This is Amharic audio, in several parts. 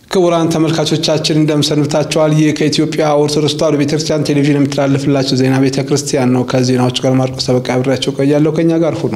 ክቡራን ተመልካቾቻችን እንደምሰንብታችኋል። ይህ ከኢትዮጵያ ኦርቶዶክስ ተዋሕዶ ቤተክርስቲያን ቴሌቪዥን የምትላለፍላችሁ ዜና ቤተ ክርስቲያን ነው። ከዜናዎቹ ጋር ማርቆስ ተበቃ አብሬያቸው ቆያለሁ። ከኛ ጋር ሁኑ።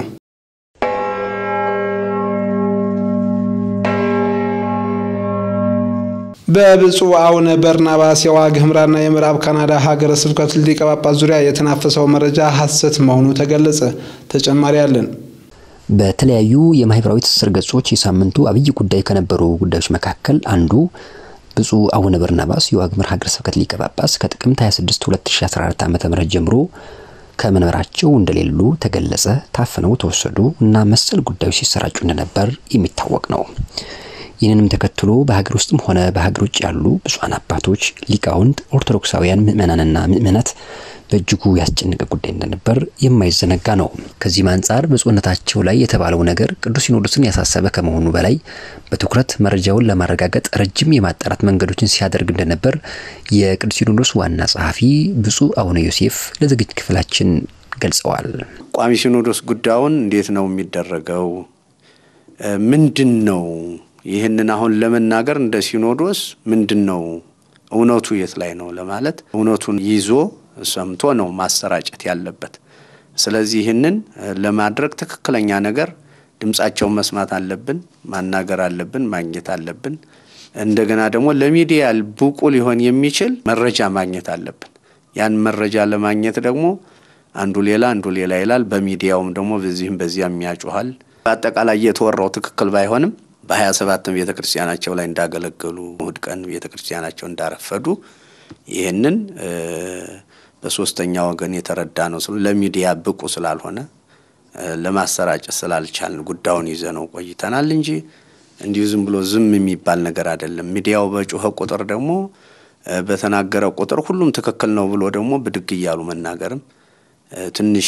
በብፁዕ አቡነ በርናባስ የዋግ ኽምራና የምዕራብ ካናዳ ሀገረ ስብከት ሊቀ ጳጳስ ዙሪያ የተናፈሰው መረጃ ሐሰት መሆኑ ተገለጸ። ተጨማሪ አለን። በተለያዩ የማህበራዊ ትስስር ገጾች የሳምንቱ አብይ ጉዳይ ከነበሩ ጉዳዮች መካከል አንዱ ብፁዕ አቡነ በርናባስ የዋግ ኽምራ ሀገረ ስብከት ሊቀ ጳጳስ ከጥቅምት 26 2014 ዓ.ም ጀምሮ ከመንበራቸው እንደሌሉ ተገለጸ፣ ታፍነው ተወሰዱ እና መሰል ጉዳዮች ሲሰራጩ እንደነበር የሚታወቅ ነው። ይህንንም ተከትሎ በሀገር ውስጥም ሆነ በሀገር ውጭ ያሉ ብፁዓን አባቶች፣ ሊቃውንት፣ ኦርቶዶክሳውያን ምዕመናንና ምዕመናት በእጅጉ ያስጨነቀ ጉዳይ እንደነበር የማይዘነጋ ነው። ከዚህም አንጻር ብፁዕነታቸው ላይ የተባለው ነገር ቅዱስ ሲኖዶስን ያሳሰበ ከመሆኑ በላይ በትኩረት መረጃውን ለማረጋገጥ ረጅም የማጣራት መንገዶችን ሲያደርግ እንደነበር የቅዱስ ሲኖዶስ ዋና ጸሐፊ ብፁዕ አቡነ ዮሴፍ ለዝግጅት ክፍላችን ገልጸዋል። ቋሚ ሲኖዶስ ጉዳዩን እንዴት ነው የሚደረገው? ምንድን ነው ይህንን አሁን ለመናገር እንደ ሲኖዶስ ምንድን ነው እውነቱ የት ላይ ነው ለማለት እውነቱን ይዞ ሰምቶ ነው ማሰራጨት ያለበት። ስለዚህ ይህንን ለማድረግ ትክክለኛ ነገር ድምጻቸውን መስማት አለብን፣ ማናገር አለብን፣ ማግኘት አለብን። እንደገና ደግሞ ለሚዲያ ብቁ ሊሆን የሚችል መረጃ ማግኘት አለብን። ያን መረጃ ለማግኘት ደግሞ አንዱ ሌላ አንዱ ሌላ ይላል። በሚዲያውም ደግሞ በዚህም በዚያም ያጮኋል። በአጠቃላይ እየተወራው ትክክል ባይሆንም በሀያ ሰባትም ቤተ ክርስቲያናቸው ላይ እንዳገለገሉ እሁድ ቀን ቤተ ክርስቲያናቸው እንዳረፈዱ ይህንን በሶስተኛ ወገን የተረዳ ነው ስሉ ለሚዲያ ብቁ ስላልሆነ ለማሰራጨት ስላልቻልን ጉዳዩን ይዘ ነው ቆይተናል እንጂ እንዲሁ ዝም ብሎ ዝም የሚባል ነገር አይደለም። ሚዲያው በጮኸ ቁጥር ደግሞ በተናገረ ቁጥር ሁሉም ትክክል ነው ብሎ ደግሞ ብድግ እያሉ መናገርም ትንሽ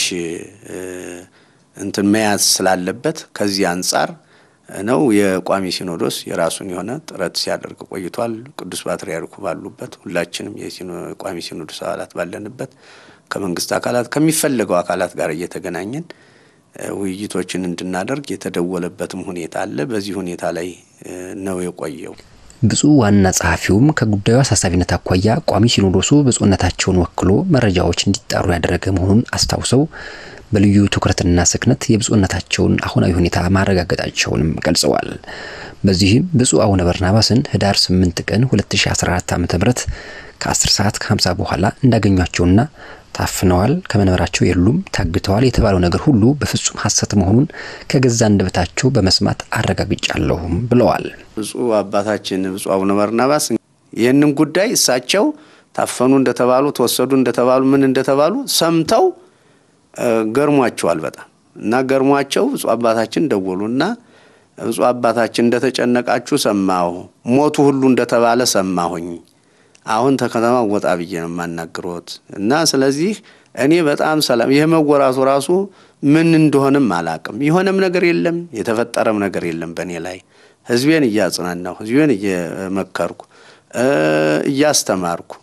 እንትን መያዝ ስላለበት ከዚህ አንጻር ነው የቋሚ ሲኖዶስ የራሱን የሆነ ጥረት ሲያደርግ ቆይቷል። ቅዱስ ፓትርያርኩ ባሉበት ሁላችንም የቋሚ ሲኖዶስ አባላት ባለንበት ከመንግስት አካላት ከሚፈለገው አካላት ጋር እየተገናኘን ውይይቶችን እንድናደርግ የተደወለበትም ሁኔታ አለ። በዚህ ሁኔታ ላይ ነው የቆየው። ብፁዕ ዋና ጸሐፊውም ከጉዳዩ አሳሳቢነት አኳያ ቋሚ ሲኖዶሱ ብፁዕነታቸውን ወክሎ መረጃዎች እንዲጣሩ ያደረገ መሆኑን አስታውሰው በልዩ ትኩረትና ስክነት የብፁዕነታቸውን አሁናዊ ሁኔታ ማረጋገጣቸውንም ገልጸዋል። በዚህም ብፁዕ አቡነ በርናባስን ህዳር 8 ቀን 2014 ዓ.ም ከ10 ሰዓት ከ50 በኋላ እንዳገኟቸውና ታፍነዋል፣ ከመንበራቸው የሉም፣ ታግተዋል የተባለው ነገር ሁሉ በፍጹም ሐሰት መሆኑን ከገዛ አንደበታቸው በመስማት አረጋግጫለሁም ብለዋል። ብፁዕ አባታችን ብፁዕ አቡነ በርናባስ ይህንን ጉዳይ እሳቸው ታፈኑ እንደተባሉ ተወሰዱ እንደተባሉ ምን እንደተባሉ ሰምተው ገርሟቸዋል በጣም እና ገርሟቸው ብፁዕ አባታችን ደወሉና ብፁዕ አባታችን እንደተጨነቃችሁ ሰማሁ፣ ሞቱ ሁሉ እንደተባለ ሰማሁኝ። አሁን ተከተማ ወጣ ብዬ ነው የማናግሮት እና ስለዚህ እኔ በጣም ሰላም ይህ መወራቱ ራሱ ምን እንደሆንም አላቅም። የሆነም ነገር የለም የተፈጠረም ነገር የለም በእኔ ላይ ህዝቤን እያጽናናሁ ህዝቤን እየመከርኩ እያስተማርኩ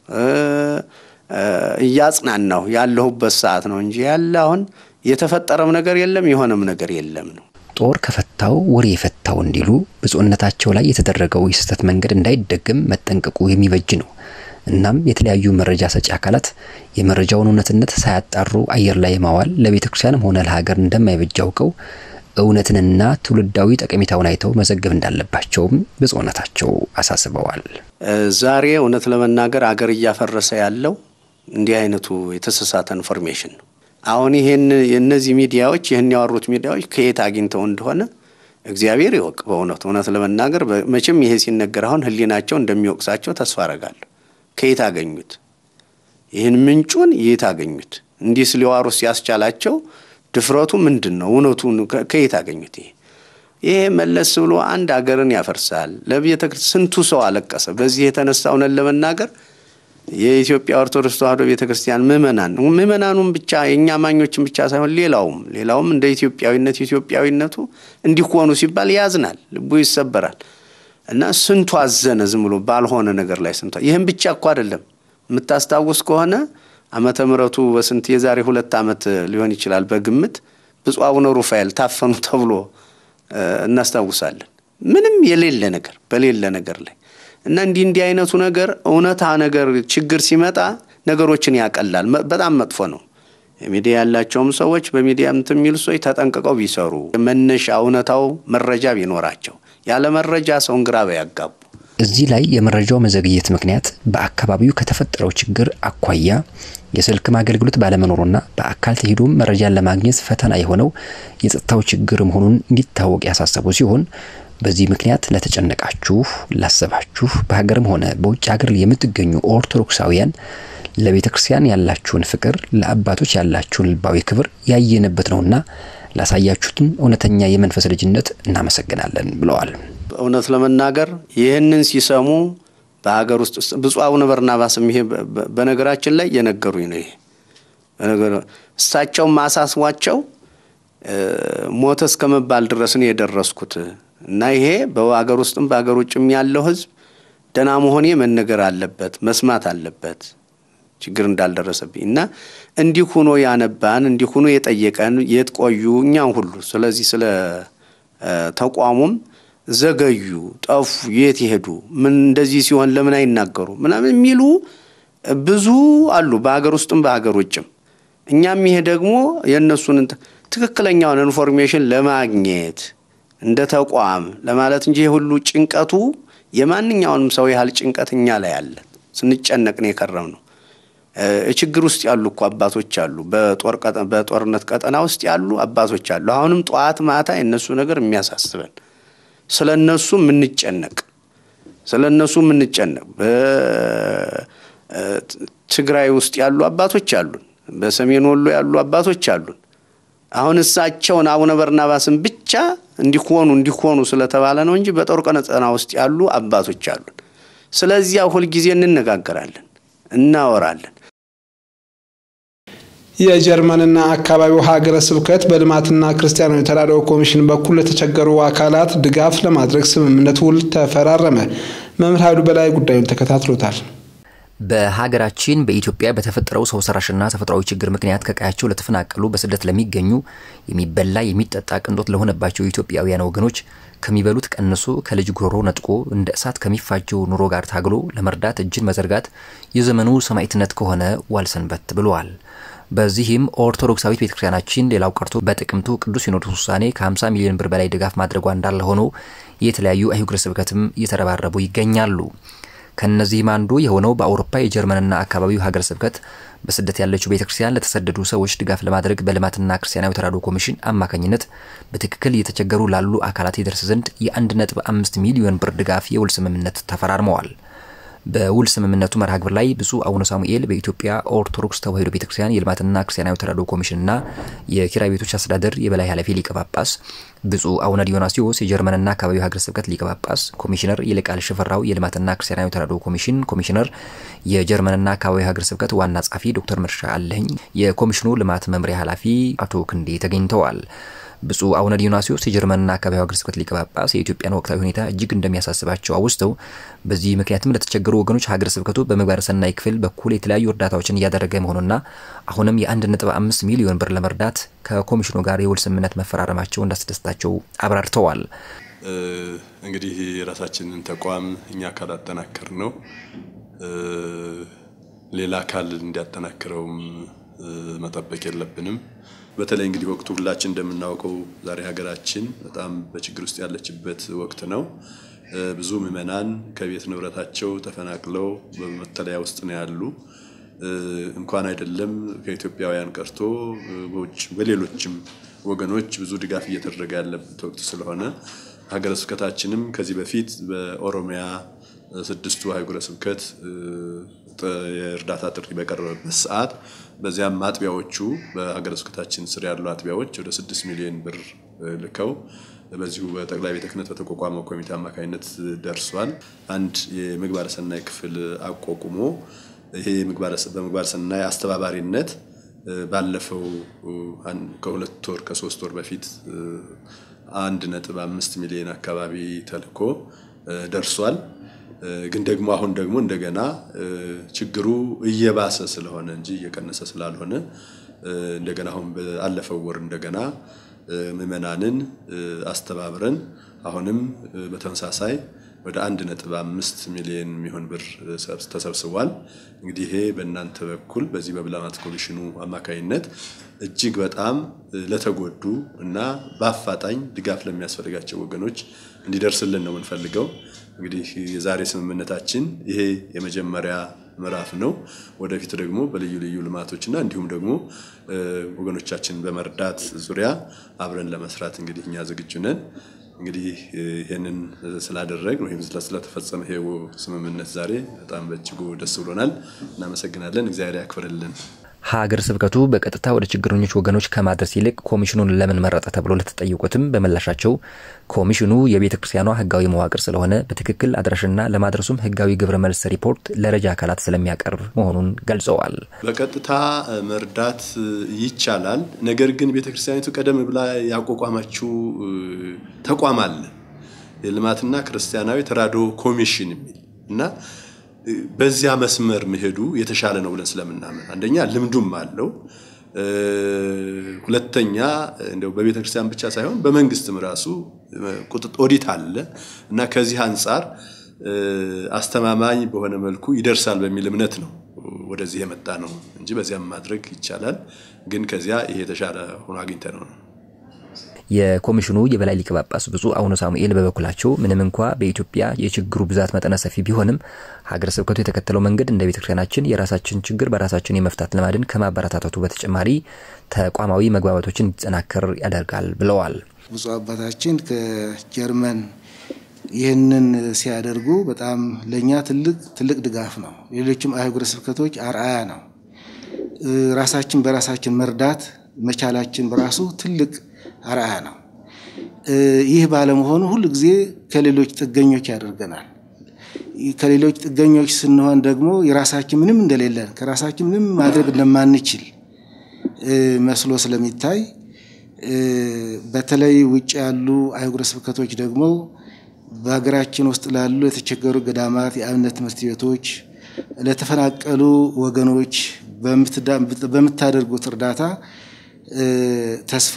እያጽናናሁ ያለሁበት ሰዓት ነው እንጂ ያለ አሁን የተፈጠረም ነገር የለም የሆነም ነገር የለም ነው። ጦር ከፈታው ወሬ የፈታው እንዲሉ ብፁዕነታቸው ላይ የተደረገው የስህተት መንገድ እንዳይደገም መጠንቀቁ የሚበጅ ነው። እናም የተለያዩ መረጃ ሰጪ አካላት የመረጃውን እውነትነት ሳያጣሩ አየር ላይ ማዋል ለቤተ ክርስቲያንም ሆነ ለሀገር እንደማይበጅ አውቀው እውነትንና ትውልዳዊ ጠቀሜታውን አይተው መዘገብ እንዳለባቸውም ብፁዕነታቸው አሳስበዋል። ዛሬ እውነት ለመናገር አገር እያፈረሰ ያለው እንዲህ አይነቱ የተሳሳተ ኢንፎርሜሽን ነው። አሁን ይሄን የእነዚህ ሚዲያዎች ይህን ያወሩት ሚዲያዎች ከየት አግኝተው እንደሆነ እግዚአብሔር ይወቅ። በእውነቱ እውነት ለመናገር መቼም ይሄ ሲነገር አሁን ሕሊናቸው እንደሚወቅሳቸው ተስፋ አረጋለሁ። ከየት አገኙት? ይህን ምንጩን የት አገኙት? እንዲህ ስሊዋሩ ሲያስቻላቸው ድፍረቱ ምንድን ነው? እውነቱን ከየት አገኙት? ይሄ ይሄ መለስ ብሎ አንድ አገርን ያፈርሳል። ለቤተ ክርስቲያን ስንቱ ሰው አለቀሰ። በዚህ የተነሳ እውነት ለመናገር የኢትዮጵያ ኦርቶዶክስ ተዋሕዶ ቤተ ክርስቲያን ምእመናን ምእመናኑም ብቻ የእኛ አማኞችን ብቻ ሳይሆን ሌላውም ሌላውም እንደ ኢትዮጵያዊነት ኢትዮጵያዊነቱ እንዲሆኑ ሲባል ያዝናል፣ ልቡ ይሰበራል። እና ስንቱ አዘነ ዝም ብሎ ባልሆነ ነገር ላይ ስንቱ። ይህም ብቻ እኮ አይደለም። የምታስታውስ ከሆነ ዓመተ ምሕረቱ በስንት የዛሬ ሁለት ዓመት ሊሆን ይችላል በግምት ብፁዕ አቡነ ሩፋኤል ታፈኑ ተብሎ እናስታውሳለን። ምንም የሌለ ነገር በሌለ ነገር ላይ እና እንዲህ እንዲህ አይነቱ ነገር እውነታ ነገር ችግር ሲመጣ ነገሮችን ያቀላል። በጣም መጥፎ ነው። ሚዲያ ያላቸውም ሰዎች በሚዲያ እንትን የሚሉ ሰዎች ተጠንቅቀው ቢሰሩ መነሻ እውነታው መረጃ ቢኖራቸው ያለ መረጃ ሰውን ግራ ያጋቡ። እዚህ ላይ የመረጃው መዘግየት ምክንያት በአካባቢው ከተፈጠረው ችግር አኳያ የስልክም አገልግሎት ባለመኖሩና በአካል ተሄዶም መረጃን ለማግኘት ፈተና የሆነው የጸጥታው ችግር መሆኑን እንዲታወቅ ያሳሰቡ ሲሆን በዚህ ምክንያት ለተጨነቃችሁ፣ ላሰባችሁ በሀገርም ሆነ በውጭ ሀገር የምትገኙ ኦርቶዶክሳውያን ለቤተ ክርስቲያን ያላችሁን ፍቅር፣ ለአባቶች ያላችሁን ልባዊ ክብር ያየንበት ነውና ላሳያችሁትን እውነተኛ የመንፈስ ልጅነት እናመሰግናለን ብለዋል። እውነት ለመናገር ይህንን ሲሰሙ በሀገር ውስጥ ብፁዕ አቡነ በርናባስም ይሄ በነገራችን ላይ የነገሩኝ ነው። ይሄ እሳቸውም ማሳስቧቸው ሞተ እስከ መባል ድረስ ነው የደረስኩት እና ይሄ በሀገር ውስጥም በሀገር ውጭም ያለው ሕዝብ ደህና መሆኔ መነገር አለበት መስማት አለበት ችግር እንዳልደረሰብኝ እና እንዲህ ሁኖ ያነባን እንዲህ ሁኖ የጠየቀን የት ቆዩ እኛም ሁሉ ስለዚህ ስለ ተቋሙም ዘገዩ፣ ጠፉ፣ የት ይሄዱ፣ ምን እንደዚህ ሲሆን ለምን አይናገሩ ምናምን የሚሉ ብዙ አሉ በሀገር ውስጥም በሀገር ውጭም። እኛም ይሄ ደግሞ የእነሱን ትክክለኛውን ኢንፎርሜሽን ለማግኘት እንደ ተቋም ለማለት እንጂ ሁሉ ጭንቀቱ የማንኛውንም ሰው ያህል ጭንቀት እኛ ላይ አለ። ስንጨነቅ ነው የከረም ነው። ችግር ውስጥ ያሉ እኮ አባቶች አሉ። በጦርነት ቀጠና ውስጥ ያሉ አባቶች አሉ። አሁንም ጠዋት ማታ የእነሱ ነገር የሚያሳስበን ስለ እነሱ የምንጨነቅ ስለ እነሱ የምንጨነቅ በትግራይ ውስጥ ያሉ አባቶች አሉን። በሰሜን ወሎ ያሉ አባቶች አሉን። አሁን እሳቸውን አቡነ በርናባስን ብቻ እንዲሆኑ እንዲሆኑ ስለተባለ ነው እንጂ በጦር ቀጠና ውስጥ ያሉ አባቶች አሉን። ስለዚያ ሁልጊዜ እንነጋገራለን፣ እናወራለን። የጀርመንና አካባቢው ሀገረ ስብከት በልማትና ክርስቲያናዊ ተራድኦ ኮሚሽን በኩል ለተቸገሩ አካላት ድጋፍ ለማድረግ ስምምነት ውል ተፈራረመ። መምህር ኃይሉ በላይ ጉዳዩን ተከታትሎታል። በሀገራችን በኢትዮጵያ በተፈጠረው ሰው ሰራሽና ተፈጥሯዊ ችግር ምክንያት ከቀያቸው ለተፈናቀሉ በስደት ለሚገኙ የሚበላ የሚጠጣ ቅንጦት ለሆነባቸው ኢትዮጵያውያን ወገኖች ከሚበሉት ቀንሶ ከልጅ ጉሮሮ ነጥቆ እንደ እሳት ከሚፋጀው ኑሮ ጋር ታግሎ ለመርዳት እጅን መዘርጋት የዘመኑ ሰማዕትነት ከሆነ ዋልሰንበት ብለዋል። በዚህም ኦርቶዶክሳዊት ቤተክርስቲያናችን ሌላው ቀርቶ በጥቅምቱ ቅዱስ ሲኖዶስ ውሳኔ ከ50 ሚሊዮን ብር በላይ ድጋፍ ማድረጓ እንዳለ ሆኖ የተለያዩ አህጉረ ስብከትም እየተረባረቡ ይገኛሉ። ከነዚህም አንዱ የሆነው በአውሮፓ የጀርመንና አካባቢው ሀገረ ስብከት በስደት ያለችው ቤተክርስቲያን ለተሰደዱ ሰዎች ድጋፍ ለማድረግ በልማትና ክርስቲያናዊ ተራድኦ ኮሚሽን አማካኝነት በትክክል እየተቸገሩ ላሉ አካላት ይደርስ ዘንድ የ1.5 ሚሊዮን ብር ድጋፍ የውል ስምምነት ተፈራርመዋል። በውል ስምምነቱ መርሃ ግብር ላይ ብፁዕ አቡነ ሳሙኤል በኢትዮጵያ ኦርቶዶክስ ተዋሕዶ ቤተክርስቲያን የልማትና ክርስቲያናዊ ተራድኦ ኮሚሽንና የኪራይ ቤቶች አስተዳደር የበላይ ኃላፊ ሊቀ ጳጳስ፣ ብፁዕ አቡነ ዲዮናስዮስ የጀርመንና አካባቢው ሀገረ ስብከት ሊቀ ጳጳስ፣ ኮሚሽነር ይልቃል ሽፈራው የልማትና ክርስቲያናዊ ተራድኦ ኮሚሽን ኮሚሽነር፣ የጀርመንና አካባቢው ሀገረ ስብከት ዋና ጸሐፊ ዶክተር መርሻ አለኝ፣ የኮሚሽኑ ልማት መምሪያ ኃላፊ አቶ ክንዴ ተገኝተዋል። ብፁዕ አቡነ ዲዮናስዮስ የጀርመንና አካባቢው ሀገረ ስብከት ሊቀ ጳጳስ የኢትዮጵያን ወቅታዊ ሁኔታ እጅግ እንደሚያሳስባቸው አውስተው በዚህ ምክንያትም ለተቸገሩ ወገኖች ሀገረ ስብከቱ በምግባረ ሰናይ ክፍል በኩል የተለያዩ እርዳታዎችን እያደረገ መሆኑና አሁንም የ1.5 ሚሊዮን ብር ለመርዳት ከኮሚሽኑ ጋር የውል ስምምነት መፈራረማቸው እንዳስደስታቸው አብራርተዋል። እንግዲህ የራሳችንን ተቋም እኛ ካላጠናከር ነው ሌላ አካል እንዲያጠናክረውም መጠበቅ የለብንም። በተለይ እንግዲህ ወቅቱ ሁላችን እንደምናውቀው ዛሬ ሀገራችን በጣም በችግር ውስጥ ያለችበት ወቅት ነው። ብዙ ምዕመናን ከቤት ንብረታቸው ተፈናቅለው በመጠለያ ውስጥ ነው ያሉ። እንኳን አይደለም ከኢትዮጵያውያን ቀርቶ በውጭ በሌሎችም ወገኖች ብዙ ድጋፍ እየተደረገ ያለበት ወቅት ስለሆነ ሀገረ ስብከታችንም ከዚህ በፊት በኦሮሚያ ስድስቱ ሀገረ ስብከት የእርዳታ ጥሪ በቀረበበት ሰዓት በዚያም አጥቢያዎቹ በሀገረ ስብከታችን ስር ያሉ አጥቢያዎች ወደ ስድስት ሚሊዮን ብር ልከው በዚሁ በጠቅላይ ቤተ ክህነት በተቋቋመው ኮሚቴ አማካኝነት ደርሷል። አንድ የምግባረ ሰናይ ክፍል አቋቁሞ ይሄ በምግባረ ሰናይ አስተባባሪነት ባለፈው ከሁለት ወር ከሶስት ወር በፊት አንድ ነጥብ አምስት ሚሊዮን አካባቢ ተልኮ ደርሷል። ግን ደግሞ አሁን ደግሞ እንደገና ችግሩ እየባሰ ስለሆነ እንጂ እየቀነሰ ስላልሆነ እንደገና አሁን ባለፈው ወር እንደገና ምዕመናንን አስተባብረን አሁንም በተመሳሳይ ወደ አንድ ነጥብ አምስት ሚሊዮን የሚሆን ብር ተሰብስቧል። እንግዲህ ይሄ በእናንተ በኩል በዚህ በልማት ኮሚሽኑ አማካኝነት እጅግ በጣም ለተጎዱ እና በአፋጣኝ ድጋፍ ለሚያስፈልጋቸው ወገኖች እንዲደርስልን ነው የምንፈልገው። እንግዲህ የዛሬ ስምምነታችን ይሄ የመጀመሪያ ምዕራፍ ነው። ወደፊት ደግሞ በልዩ ልዩ ልማቶችና እንዲሁም ደግሞ ወገኖቻችን በመርዳት ዙሪያ አብረን ለመስራት እንግዲህ እኛ ዝግጁ ነን። እንግዲህ ይህንን ስላደረግን ወይም ስለተፈጸመ ይሄው ስምምነት ዛሬ በጣም በእጅጉ ደስ ብሎናል። እናመሰግናለን። እግዚአብሔር ያክብርልን። ሀገረ ስብከቱ በቀጥታ ወደ ችግረኞች ወገኖች ከማድረስ ይልቅ ኮሚሽኑን ለምን መረጠ ተብሎ ለተጠየቁትም በምላሻቸው ኮሚሽኑ የቤተ ክርስቲያኗ ሕጋዊ መዋቅር ስለሆነ በትክክል አድራሽና ለማድረሱም ሕጋዊ ግብረ መልስ ሪፖርት ለረጃ አካላት ስለሚያቀርብ መሆኑን ገልጸዋል። በቀጥታ መርዳት ይቻላል። ነገር ግን ቤተ ክርስቲያኒቱ ቀደም ብላ ያቋቋመችው ተቋም አለ የልማትና ክርስቲያናዊ ተራድኦ ኮሚሽን የሚል እና በዚያ መስመር መሄዱ የተሻለ ነው ብለን ስለምናምን አንደኛ ልምዱም አለው፣ ሁለተኛ እንደው በቤተ ክርስቲያን ብቻ ሳይሆን በመንግስትም ራሱ ኦዲት አለ እና ከዚህ አንጻር አስተማማኝ በሆነ መልኩ ይደርሳል በሚል እምነት ነው ወደዚህ የመጣ ነው እንጂ በዚያም ማድረግ ይቻላል። ግን ከዚያ ይሄ የተሻለ ሆኖ አግኝተ ነው ነው የኮሚሽኑ የበላይ ሊቀ ጳጳስ ብፁዕ አቡነ ሳሙኤል በበኩላቸው ምንም እንኳ በኢትዮጵያ የችግሩ ብዛት መጠነ ሰፊ ቢሆንም ሀገረ ስብከቱ የተከተለው መንገድ እንደ ቤተ ክርስቲያናችን የራሳችን ችግር በራሳችን የመፍታት ልማድን ከማበረታታቱ በተጨማሪ ተቋማዊ መግባባቶችን እንዲጠናከር ያደርጋል ብለዋል። ብፁዕ አባታችን ከጀርመን ይህንን ሲያደርጉ በጣም ለእኛ ትልቅ ትልቅ ድጋፍ ነው። ሌሎችም አህጉረ ስብከቶች አርአያ ነው። ራሳችን በራሳችን መርዳት መቻላችን በራሱ ትልቅ አርአያ ነው። ይህ ባለመሆኑ ሁል ጊዜ ከሌሎች ጥገኞች ያደርገናል። ከሌሎች ጥገኞች ስንሆን ደግሞ የራሳችን ምንም እንደሌለን ከራሳችን ምንም ማድረግ እንደማንችል መስሎ ስለሚታይ በተለይ ውጭ ያሉ አህጉረ ስብከቶች ደግሞ በሀገራችን ውስጥ ላሉ የተቸገሩ ገዳማት፣ የአብነት ትምህርት ቤቶች፣ ለተፈናቀሉ ወገኖች በምታደርጉት እርዳታ ተስፋ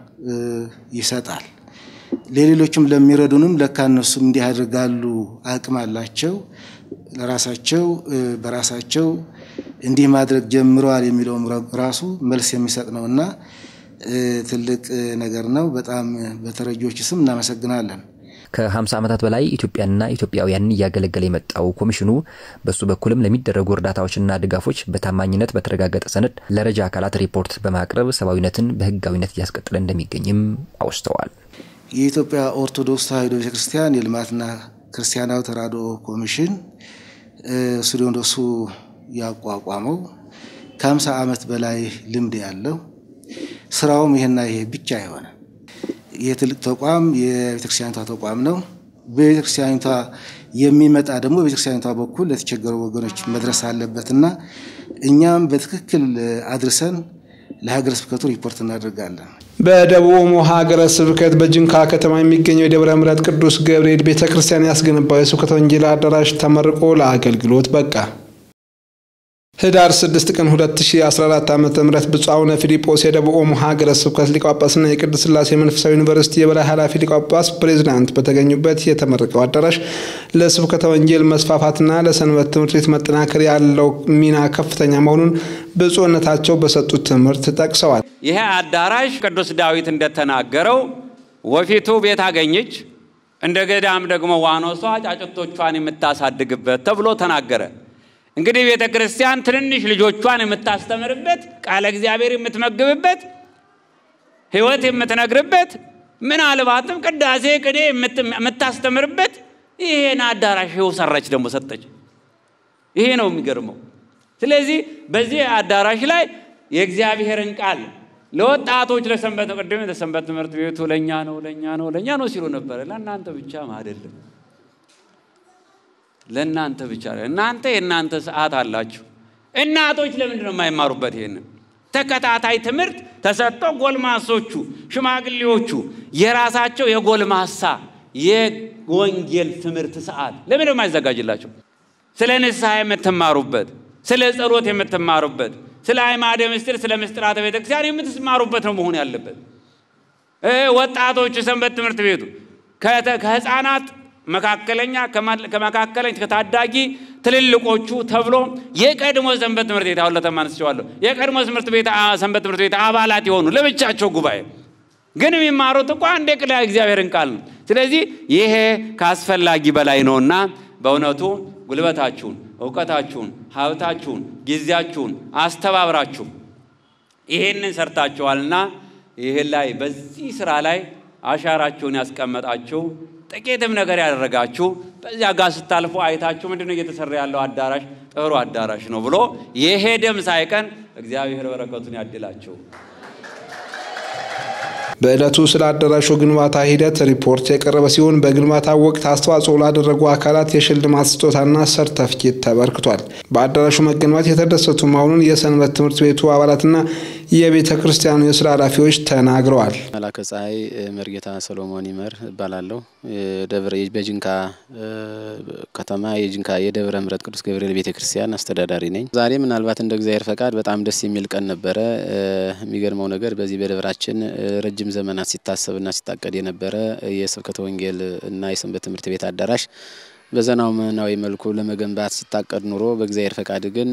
ይሰጣል። ለሌሎችም ለሚረዱንም ለካ እነሱም እንዲህ ያደርጋሉ፣ አቅም አላቸው፣ ለራሳቸው በራሳቸው እንዲህ ማድረግ ጀምረዋል የሚለውም ራሱ መልስ የሚሰጥ ነው እና ትልቅ ነገር ነው። በጣም በተረጂዎች ስም እናመሰግናለን። ከ50 ዓመታት በላይ ኢትዮጵያንና ኢትዮጵያውያንን እያገለገለ የመጣው ኮሚሽኑ በሱ በኩልም ለሚደረጉ እርዳታዎችና ድጋፎች በታማኝነት በተረጋገጠ ሰነድ ለረጃ አካላት ሪፖርት በማቅረብ ሰብአዊነትን በሕጋዊነት እያስቀጠለ እንደሚገኝም አውስተዋል። የኢትዮጵያ ኦርቶዶክስ ተዋሕዶ ቤተክርስቲያን የልማትና ክርስቲያናዊ ተራድኦ ኮሚሽን ሲኖዶሱ ያቋቋመው ከ50 ዓመት በላይ ልምድ ያለው ስራውም ይሄና ይሄ ብቻ የሆነ ይህ ትልቅ ተቋም የቤተክርስቲያኒቷ ተቋም ነው። በቤተክርስቲያኒቷ የሚመጣ ደግሞ በቤተክርስቲያኒቷ በኩል ለተቸገሩ ወገኖች መድረስ አለበትና እኛም በትክክል አድርሰን ለሀገረ ስብከቱ ሪፖርት እናደርጋለን። በደቡብ ኦሞ ሀገረ ስብከት በጅንካ ከተማ የሚገኘው የደብረ ምሕረት ቅዱስ ገብርኤል ቤተ ክርስቲያን ያስገነባው የስብከተ ወንጌል አዳራሽ ተመርቆ ለአገልግሎት በቃ። ህዳር 6 ቀን 2014 ዓ ም ብፁዕ አቡነ ፊልጶስ የደቡብ ኦሞ ሀገረ ስብከት ሊቀ ጳጳስና የቅድስት ሥላሴ መንፈሳዊ ዩኒቨርሲቲ የበላይ ኃላፊ ሊቀ ጳጳስ ፕሬዚዳንት በተገኙበት የተመረቀው አዳራሽ ለስብከተ ወንጌል መስፋፋትና ለሰንበት ትምህርት ቤት መጠናከር ያለው ሚና ከፍተኛ መሆኑን ብፁዕነታቸው በሰጡት ትምህርት ጠቅሰዋል። ይሄ አዳራሽ ቅዱስ ዳዊት እንደተናገረው ወፊቱ ቤት አገኘች፣ እንደ ገዳም ደግሞ ዋኖሷ ጫጭቶቿን የምታሳድግበት ተብሎ ተናገረ። እንግዲህ ቤተ ክርስቲያን ትንንሽ ልጆቿን የምታስተምርበት፣ ቃለ እግዚአብሔር የምትመግብበት፣ ሕይወት የምትነግርበት፣ ምናልባትም ቅዳሴ ቅኔ የምታስተምርበት ይሄን አዳራሽ ይኸው ሰራች፣ ደግሞ ሰጠች። ይሄ ነው የሚገርመው። ስለዚህ በዚህ አዳራሽ ላይ የእግዚአብሔርን ቃል ለወጣቶች ለሰንበት ቅድም ለሰንበት ትምህርት ቤቱ ለእኛ ነው ለእኛ ነው ለእኛ ነው ሲሉ ነበረ። ለእናንተ ብቻም አይደለም ለእናንተ ብቻ እናንተ የእናንተ ሰዓት አላችሁ። እናቶች ለምንድን ነው የማይማሩበት? ይሄንን ተከታታይ ትምህርት ተሰጥቶ ጎልማሶቹ፣ ሽማግሌዎቹ የራሳቸው የጎልማሳ የወንጌል ትምህርት ሰዓት ለምን ነው የማይዘጋጅላቸው? ስለ ንስሐ የምትማሩበት፣ ስለ ጸሎት የምትማሩበት፣ ስለ አዕማደ ምስጢር፣ ስለ ምስጢራተ ቤተክርስቲያን የምትማሩበት ነው መሆን ያለበት። ወጣቶቹ ሰንበት ትምህርት ቤቱ ከህፃናት መካከለኛ፣ ከመካከለኛ ከታዳጊ ትልልቆቹ ተብሎ የቀድሞ ሰንበት ትምህርት ቤት አሁን ለተማንስቸዋለሁ የቀድሞ ትምህርት ቤት ሰንበት ትምህርት ቤት አባላት የሆኑ ለብቻቸው ጉባኤ ግን የሚማሩት እኮ አንድ የቅላ እግዚአብሔርን ቃል ነው። ስለዚህ ይሄ ከአስፈላጊ በላይ ነውና በእውነቱ ጉልበታችሁን፣ እውቀታችሁን፣ ሀብታችሁን፣ ጊዜያችሁን አስተባብራችሁ ይሄንን ሰርታችኋልና ይህን ላይ በዚህ ስራ ላይ አሻራችሁን ያስቀመጣችሁ ጥቂትም ነገር ያደረጋችሁ በዚያ ጋር ስታልፉ አይታችሁ ምንድነው እየተሰራ ያለው አዳራሽ ጥሩ አዳራሽ ነው ብሎ የሄደም ሳይቀን እግዚአብሔር በረከቱን ያድላችሁ። በዕለቱ ስለ አዳራሹ ግንባታ ሂደት ሪፖርት የቀረበ ሲሆን በግንባታ ወቅት አስተዋጽኦ ላደረጉ አካላት የሽልማት ስጦታና ሰርተፍኬት ተበርክቷል። በአዳራሹ መገንባት የተደሰቱ መሆኑን የሰንበት ትምህርት ቤቱ አባላትና የቤተ ክርስቲያኑ የስራ ኃላፊዎች ተናግረዋል። መላከ ፀሐይ መርጌታ ሰሎሞን ይመር እባላለሁ። ደብረ በጅንካ ከተማ የጅንካ የደብረ ምሕረት ቅዱስ ገብርኤል ቤተ ክርስቲያን አስተዳዳሪ ነኝ። ዛሬ ምናልባት እንደ እግዚአብሔር ፈቃድ በጣም ደስ የሚል ቀን ነበረ። የሚገርመው ነገር በዚህ በደብራችን ረጅም ዘመናት ሲታሰብና ሲታቀድ የነበረ የስብከተ ወንጌል እና የሰንበት ትምህርት ቤት አዳራሽ በዘመናዊ መልኩ ለመገንባት ሲታቀድ ኑሮ በእግዚአብሔር ፈቃድ ግን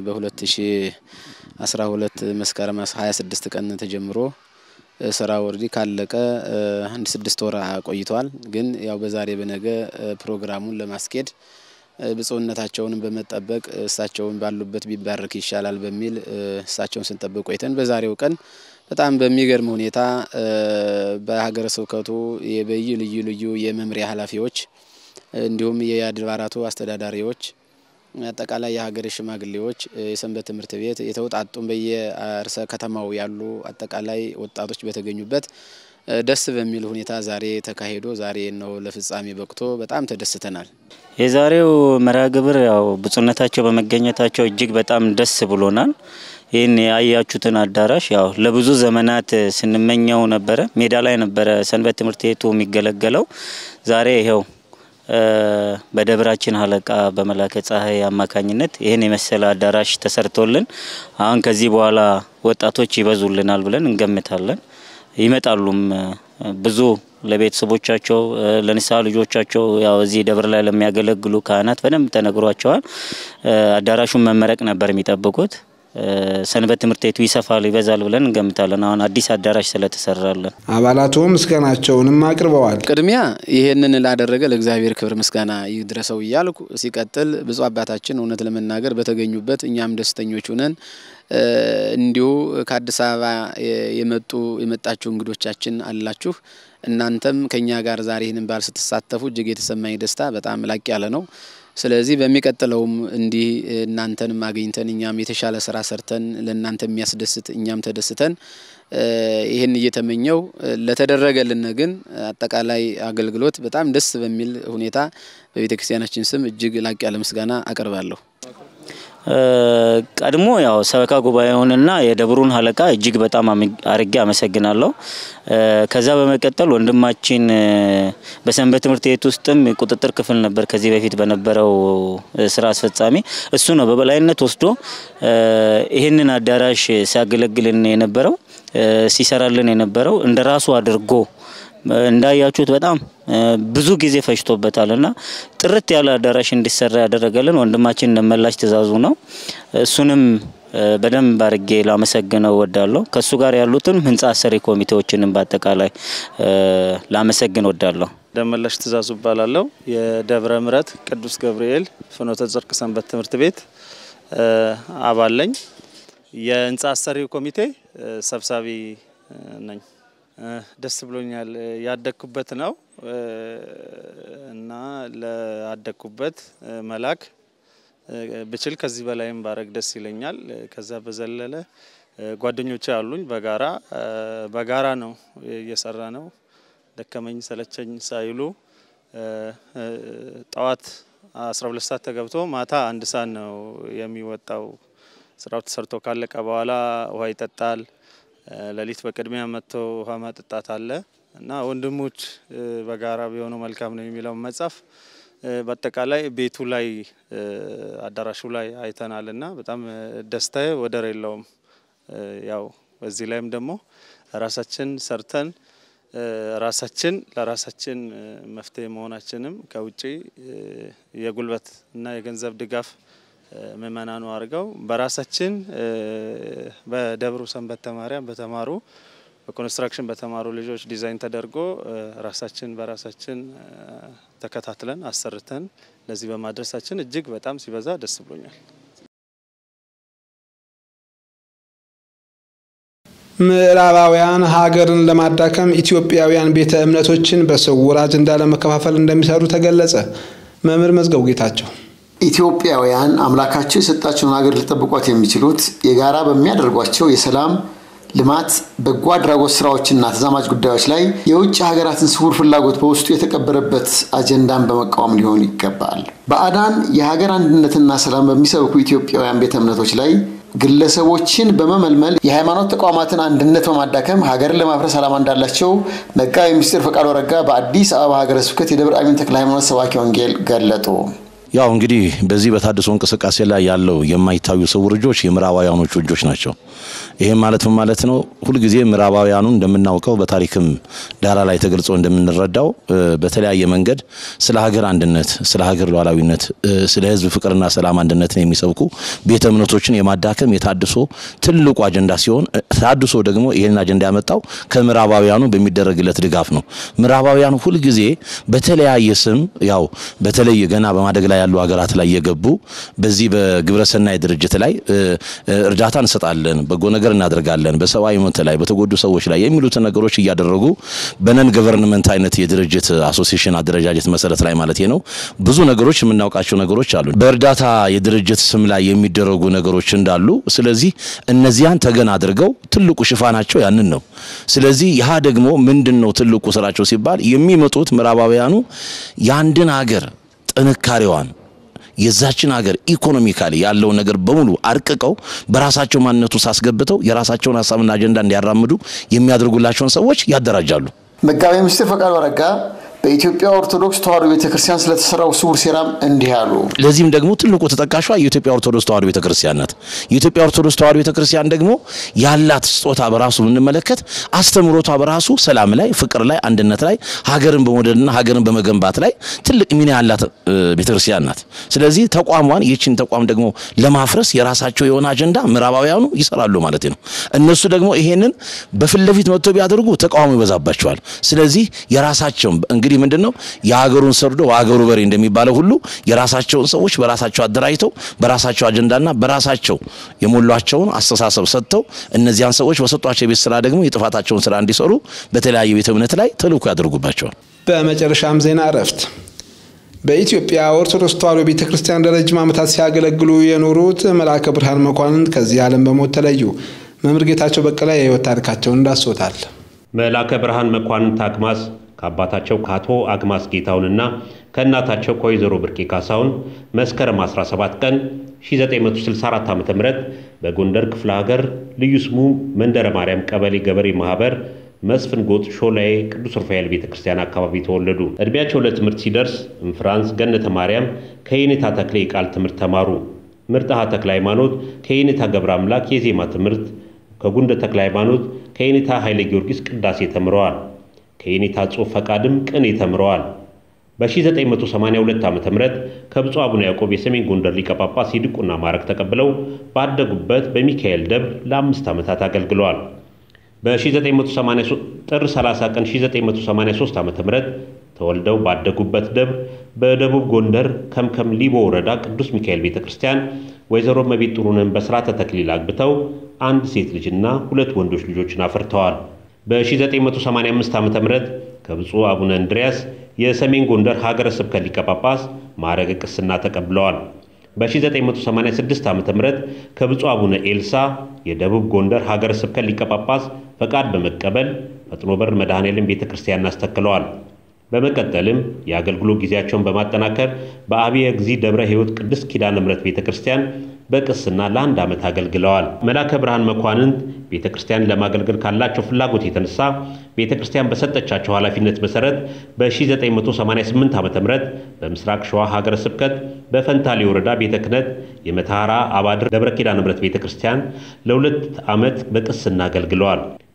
በ2012 መስከረም 26 ቀን ተጀምሮ ስራ ወርዲ ካለቀ አንድ ስድስት ወር ቆይቷል። ግን ያው በዛሬ በነገ ፕሮግራሙን ለማስኬድ ብፁዕነታቸውንም በመጠበቅ እሳቸውን ባሉበት ቢባረክ ይሻላል በሚል እሳቸውን ስንጠብቅ ቆይተን በዛሬው ቀን በጣም በሚገርም ሁኔታ በሀገረ ስብከቱ የበይ ልዩ ልዩ የመምሪያ ኃላፊዎች እንዲሁም የአድባራቱ አስተዳዳሪዎች አጠቃላይ የሀገር ሽማግሌዎች፣ የሰንበት ትምህርት ቤት የተውጣጡም በየርዕሰ ከተማው ያሉ አጠቃላይ ወጣቶች በተገኙበት ደስ በሚል ሁኔታ ዛሬ ተካሂዶ ዛሬ ነው ለፍጻሜ በቅቶ በጣም ተደስተናል። የዛሬው መርሃ ግብር ያው ብፁዕነታቸው በመገኘታቸው እጅግ በጣም ደስ ብሎናል። ይህን ያያችሁትን አዳራሽ ያው ለብዙ ዘመናት ስንመኘው ነበረ። ሜዳ ላይ ነበረ ሰንበት ትምህርት ቤቱ የሚገለገለው። ዛሬ ይኸው በደብራችን አለቃ በመላከ ፀሐይ አማካኝነት ይህን የመሰለ አዳራሽ ተሰርቶልን አሁን ከዚህ በኋላ ወጣቶች ይበዙልናል ብለን እንገምታለን። ይመጣሉም ብዙ ለቤተሰቦቻቸው ለንስሐ ልጆቻቸው ያው እዚህ ደብር ላይ ለሚያገለግሉ ካህናት በደንብ ተነግሯቸዋል። አዳራሹን መመረቅ ነበር የሚጠብቁት። ሰንበት ትምህርት ቤቱ ይሰፋል ይበዛል ብለን እንገምታለን። አሁን አዲስ አዳራሽ ስለተሰራለን አባላቱ ምስጋናቸውንም አቅርበዋል። ቅድሚያ ይሄንን ላደረገ ለእግዚአብሔር ክብር ምስጋና ይድረሰው እያልኩ ሲቀጥል ብፁዕ አባታችን እውነት ለመናገር በተገኙበት እኛም ደስተኞች ሁነን እንዲሁ ከአዲስ አበባ የመጡ የመጣችሁ እንግዶቻችን አላችሁ። እናንተም ከኛ ጋር ዛሬ ይህንን በዓል ስትሳተፉ እጅግ የተሰማኝ ደስታ በጣም ላቅ ያለ ነው። ስለዚህ በሚቀጥለውም እንዲህ እናንተንም አግኝተን እኛም የተሻለ ስራ ሰርተን ለእናንተ የሚያስደስት እኛም ተደስተን ይህን እየተመኘው ለተደረገልን ግን አጠቃላይ አገልግሎት በጣም ደስ በሚል ሁኔታ በቤተ ክርስቲያናችን ስም እጅግ ላቅ ያለ ምስጋና አቀርባለሁ። ቀድሞ ያው ሰበካ ጉባኤውንና የደብሩን አለቃ እጅግ በጣም አርጌ አመሰግናለሁ። ከዛ በመቀጠል ወንድማችን በሰንበት ትምህርት ቤት ውስጥም ቁጥጥር ክፍል ነበር ከዚህ በፊት በነበረው ስራ አስፈጻሚ። እሱ ነው በበላይነት ወስዶ ይህንን አዳራሽ ሲያገለግልን የነበረው ሲሰራልን የነበረው እንደ ራሱ አድርጎ እንዳያችሁት በጣም ብዙ ጊዜ ፈጅቶበታል እና ጥርት ያለ አዳራሽ እንዲሰራ ያደረገልን ወንድማችን እንደመላሽ ትእዛዙ ነው። እሱንም በደንብ አድርጌ ላመሰግነው ወዳለሁ። ከእሱ ጋር ያሉትን ህንፃ አሰሪ ኮሚቴዎችንም በአጠቃላይ ላመሰግን ወዳለሁ። ደመላሽ ትእዛዙ እባላለሁ። የደብረ ምሕረት ቅዱስ ገብርኤል ፍኖተ ጽድቅ ሰንበት ትምህርት ቤት አባል ነኝ። የህንፃ አሰሪ ኮሚቴ ሰብሳቢ ነኝ። ደስ ብሎኛል። ያደግኩበት ነው እና ለአደግኩበት መላክ ብችል ከዚህ በላይም ባረግ ደስ ይለኛል። ከዛ በዘለለ ጓደኞቼ አሉኝ። በጋራ በጋራ ነው እየሰራ ነው። ደከመኝ ሰለቸኝ ሳይሉ ጠዋት 12 ሰዓት ተገብቶ ማታ አንድ ሰዓት ነው የሚወጣው። ስራው ተሰርቶ ካለቀ በኋላ ውሃ ይጠጣል። ሌሊት በቅድሚያ መጥቶ ውሃ ማጠጣት አለ እና ወንድሞች በጋራ ቢሆኑ መልካም ነው የሚለውን መጽሐፍ በአጠቃላይ ቤቱ ላይ አዳራሹ ላይ አይተናል እና በጣም ደስታዬ ወደር የለውም። ያው በዚህ ላይም ደግሞ ራሳችን ሰርተን ራሳችን ለራሳችን መፍትሄ መሆናችንም ከውጭ የጉልበት እና የገንዘብ ድጋፍ ምእመናኑ አድርገው በራሳችን በደብሩ ሰንበተ ማርያም በተማሩ በኮንስትራክሽን በተማሩ ልጆች ዲዛይን ተደርጎ ራሳችን በራሳችን ተከታትለን አሰርተን ለዚህ በማድረሳችን እጅግ በጣም ሲበዛ ደስ ብሎኛል። ምዕራባውያን ሀገርን ለማዳከም ኢትዮጵያውያን ቤተ እምነቶችን በስውር አጀንዳ ለመከፋፈል እንደሚሰሩ ተገለጸ። መምህር መዝገቡ ጌታቸው ኢትዮጵያውያን አምላካቸው የሰጣቸውን ሀገር ሊጠብቋት የሚችሉት የጋራ በሚያደርጓቸው የሰላም ልማት፣ በጎ አድራጎት ስራዎችና ተዛማጅ ጉዳዮች ላይ የውጭ ሀገራትን ስውር ፍላጎት በውስጡ የተቀበረበት አጀንዳን በመቃወም ሊሆን ይገባል። ባዕዳን የሀገር አንድነትና ሰላም በሚሰብኩ ኢትዮጵያውያን ቤተ እምነቶች ላይ ግለሰቦችን በመመልመል የሃይማኖት ተቋማትን አንድነት በማዳከም ሀገርን ለማፍረስ ዓላማ እንዳላቸው መጋቤ ምስጢር ፈቃዱ አረጋ በአዲስ አበባ ሀገረ ስብከት የደብረ አሚን ተክለ ሃይማኖት ሰባኪ ወንጌል ገለጡ። ያው እንግዲህ በዚህ በታድሶ እንቅስቃሴ ላይ ያለው የማይታዩ ስውር እጆች የምዕራባውያኖቹ እጆች ናቸው። ይህም ማለት ምን ማለት ነው? ሁልጊዜ ምዕራባውያኑ እንደምናውቀው በታሪክም ዳራ ላይ ተገልጾ እንደምንረዳው በተለያየ መንገድ ስለ ሀገር አንድነት፣ ስለ ሀገር ሉዓላዊነት፣ ስለ ሕዝብ ፍቅርና ሰላም አንድነትን የሚሰብኩ ቤተ እምነቶችን የማዳከም የታድሶ ትልቁ አጀንዳ ሲሆን ታድሶ ደግሞ ይህንን አጀንዳ ያመጣው ከምዕራባውያኑ በሚደረግለት ድጋፍ ነው። ምዕራባውያኑ ሁልጊዜ በተለያየ ስም ያው በተለይ ገና በማደግ ላይ ያሉ ሀገራት ላይ የገቡ በዚህ በግብረሰናይ ድርጅት ላይ እርዳታ እንሰጣለን፣ በጎ ነገር እናደርጋለን፣ በሰብአዊ መብት ላይ በተጎዱ ሰዎች ላይ የሚሉትን ነገሮች እያደረጉ በነን ገቨርንመንት አይነት የድርጅት አሶሲሽን አደረጃጀት መሰረት ላይ ማለት ነው ብዙ ነገሮች የምናውቃቸው ነገሮች አሉ። በእርዳታ የድርጅት ስም ላይ የሚደረጉ ነገሮች እንዳሉ፣ ስለዚህ እነዚያን ተገን አድርገው ትልቁ ሽፋናቸው ያንን ነው። ስለዚህ ይህ ደግሞ ምንድን ነው ትልቁ ስራቸው ሲባል የሚመጡት ምዕራባውያኑ የአንድን ሀገር ጥንካሬዋን የዛችን ሀገር ኢኮኖሚካሊ ያለውን ነገር በሙሉ አርቅቀው በራሳቸው ማንነቱ ሳስገብተው የራሳቸውን ሀሳብና አጀንዳ እንዲያራምዱ የሚያደርጉላቸውን ሰዎች ያደራጃሉ። መጋቤ ምስጢር ፈቃዱ አረጋ በኢትዮጵያ ኦርቶዶክስ ተዋሕዶ ቤተክርስቲያን ስለተሰራው ስውር ሴራም እንዲህ አሉ። ለዚህም ደግሞ ትልቁ ተጠቃሿ የኢትዮጵያ ኦርቶዶክስ ተዋሕዶ ቤተክርስቲያን ናት። የኢትዮጵያ ኦርቶዶክስ ተዋሕዶ ቤተክርስቲያን ደግሞ ያላት ስጦታ በራሱ ብንመለከት አስተምሮቷ በራሱ ሰላም ላይ፣ ፍቅር ላይ፣ አንድነት ላይ፣ ሀገርን በመውደድና ሀገርን በመገንባት ላይ ትልቅ ሚና ያላት ቤተክርስቲያን ናት። ስለዚህ ተቋሟን ይህችን ተቋም ደግሞ ለማፍረስ የራሳቸው የሆነ አጀንዳ ምዕራባውያኑ ይሰራሉ ማለት ነው። እነሱ ደግሞ ይሄንን በፊት ለፊት መጥቶ ቢያደርጉ ተቃውሞ ይበዛባቸዋል። ስለዚህ የራሳቸውን እንግዲህ ምንድን ነው የሀገሩን ሰርዶ በሀገሩ በሬ እንደሚባለው ሁሉ የራሳቸውን ሰዎች በራሳቸው አደራጅተው በራሳቸው አጀንዳና በራሳቸው የሞሏቸውን አስተሳሰብ ሰጥተው እነዚያን ሰዎች በሰጧቸው የቤት ስራ ደግሞ የጥፋታቸውን ስራ እንዲሰሩ በተለያየ ቤተ እምነት ላይ ተልእኮ ያደርጉባቸዋል። በመጨረሻም ዜና እረፍት። በኢትዮጵያ ኦርቶዶክስ ተዋሕዶ ቤተ ክርስቲያን ለረጅም ዓመታት ሲያገለግሉ የኖሩት መልአከ ብርሃን መኳንንት ከዚህ ዓለም በሞት ተለዩ። መምህር ጌታቸው በቀለ የህይወት ታሪካቸውን እንዳስሶታል። መልአከ ብርሃን መኳንንት አግማስ ከአባታቸው ከአቶ አግማስ ጌታውንና ከእናታቸው ከወይዘሮ ብርቄ ካሳሁን መስከረም 17 ቀን 1964 ዓ ም በጎንደር ክፍለ ሀገር ልዩ ስሙ መንደረ ማርያም ቀበሌ ገበሬ ማህበር መስፍን ጎጥ ሾላዬ ቅዱስ ሩፋኤል ቤተ ክርስቲያን አካባቢ ተወለዱ። ዕድሜያቸው ለትምህርት ሲደርስ እንፍራንስ ገነተ ማርያም ከየኔታ ተክሌ የቃል ትምህርት ተማሩ። ምርጥሃ ተክለ ሃይማኖት ከየኔታ ገብረ አምላክ የዜማ ትምህርት፣ ከጉንደ ተክለ ሃይማኖት ከየኔታ ኃይለ ጊዮርጊስ ቅዳሴ ተምረዋል። ከየኔታ ጽሑፍ ፈቃድም ቅኔ ተምረዋል። በ1982 ዓ ም ከብፁዕ አቡነ ያዕቆብ የሰሜን ጎንደር ሊቀ ጳጳስ የዲቁና ማዕረግ ተቀብለው ባደጉበት በሚካኤል ደብር ለአምስት ዓመታት አገልግለዋል። በ1983 ጥር 30 ቀን 1983 ዓ ም ተወልደው ባደጉበት ደብር በደቡብ ጎንደር ከምከም ሊቦ ወረዳ ቅዱስ ሚካኤል ቤተ ክርስቲያን ወይዘሮ መቤት ጥሩነህን በሥርዓተ ተክሊል አግብተው አንድ ሴት ልጅና ሁለት ወንዶች ልጆችን አፍርተዋል። በ1985 ዓ ም ከብፁዕ አቡነ እንድርያስ የሰሜን ጎንደር ሀገረ ስብከት ሊቀ ጳጳስ ማዕረገ ቅስና ተቀብለዋል። በ1986 ዓ ም ከብፁዕ አቡነ ኤልሳ የደቡብ ጎንደር ሀገረ ስብከት ሊቀ ጳጳስ ፈቃድ በመቀበል ፈጥኖ በር መድኃኔዓለም ቤተ ክርስቲያን አስተክለዋል። በመቀጠልም የአገልግሎት ጊዜያቸውን በማጠናከር በአብየ እግዚ ደብረ ሕይወት ቅድስት ኪዳነ ምሕረት ቤተ ክርስቲያን በቅስና ለአንድ ዓመት አገልግለዋል። መላከ ብርሃን መኳንንት ቤተ ክርስቲያን ለማገልገል ካላቸው ፍላጎት የተነሳ ቤተ ክርስቲያን በሰጠቻቸው ኃላፊነት መሰረት በ1988 ዓ ም በምስራቅ ሸዋ ሀገረ ስብከት በፈንታሌ ወረዳ ቤተ ክህነት የመተሐራ አባድር ደብረ ኪዳነ ምሕረት ቤተ ክርስቲያን ለሁለት ዓመት በቅስና አገልግለዋል።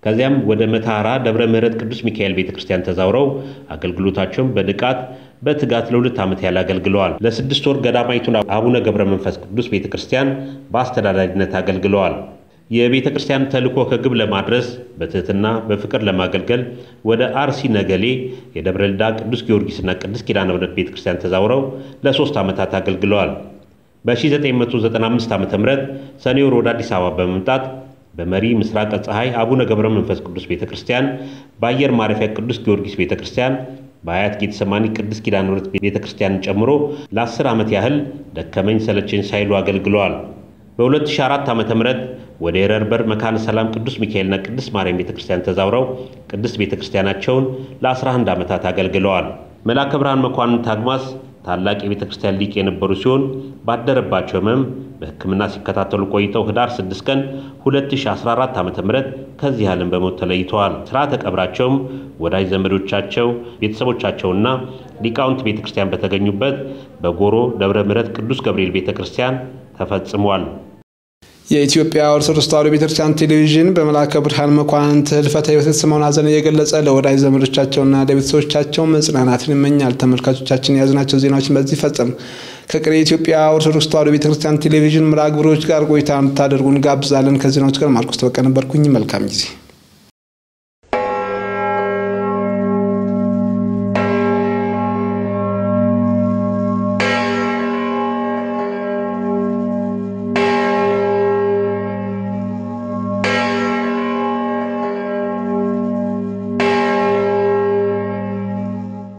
ከዚያም ወደ መተሐራ ደብረ ምሕረት ቅዱስ ሚካኤል ቤተ ክርስቲያን ተዛውረው አገልግሎታቸውን በንቃት በትጋት ለሁለት ዓመት ያህል አገልግለዋል። ለስድስት ወር ገዳማዊቱን አቡነ ገብረ መንፈስ ቅዱስ ቤተ ክርስቲያን በአስተዳዳሪነት አገልግለዋል። የቤተ ክርስቲያን ተልእኮ ከግብ ለማድረስ በትህትና በፍቅር ለማገልገል ወደ አርሲ ነገሌ የደብረ ልዳ ቅዱስ ጊዮርጊስና ቅዱስ ኪዳነ ምሕረት ቤተ ክርስቲያን ተዛውረው ለሶስት ዓመታት አገልግለዋል። በ1995 ዓ ም ሰኔ ወር ወደ አዲስ አበባ በመምጣት በመሪ ምስራቀ ፀሐይ አቡነ ገብረ መንፈስ ቅዱስ ቤተ ክርስቲያን፣ በአየር ማረፊያ ቅዱስ ጊዮርጊስ ቤተ ክርስቲያን፣ በአያት ጌተሰማኒ ቅዱስ ኪዳነ ምሕረት ቤተ ክርስቲያንን ጨምሮ ለ10 ዓመት ያህል ደከመኝ ሰለቸኝ ሳይሉ አገልግለዋል። በ2004 ዓ ም ወደ የረርበር መካነ ሰላም ቅዱስ ሚካኤልና ቅዱስ ማርያም ቤተ ክርስቲያን ተዛውረው ቅድስት ቤተ ክርስቲያናቸውን ለ11 ዓመታት አገልግለዋል። መልአከ ብርሃን መኳንንት አግማስ ታላቅ የቤተ ክርስቲያን ሊቅ የነበሩ ሲሆን ባደረባቸው ሕመም በሕክምና ሲከታተሉ ቆይተው ህዳር 6 ቀን 2014 ዓ ም ከዚህ ዓለም በሞት ተለይተዋል። ስርዓተ ቀብራቸውም ወዳጅ ዘመዶቻቸው፣ ቤተሰቦቻቸውና ሊቃውንት ቤተ ክርስቲያን በተገኙበት በጎሮ ደብረ ምሕረት ቅዱስ ገብርኤል ቤተ ክርስቲያን ተፈጽሟል። የኢትዮጵያ ኦርቶዶክስ ተዋሕዶ ቤተክርስቲያን ቴሌቪዥን በመልአከ ብርሃን መኳንንት ህልፈተ ሕይወት የተሰማውን ሐዘን እየገለጸ ለወዳጅ ዘመዶቻቸውና ለቤተሰቦቻቸው መጽናናትን ይመኛል። ተመልካቾቻችን የያዝናቸው ዜናዎችን በዚህ ፈጸም። ከቀሪ የኢትዮጵያ ኦርቶዶክስ ተዋሕዶ ቤተክርስቲያን ቴሌቪዥን መርሃ ግብሮች ጋር ቆይታ እንድታደርጉ እንጋብዛለን። ከዜናዎች ጋር ማርቆስ ተበቀ ነበርኩኝ። መልካም ጊዜ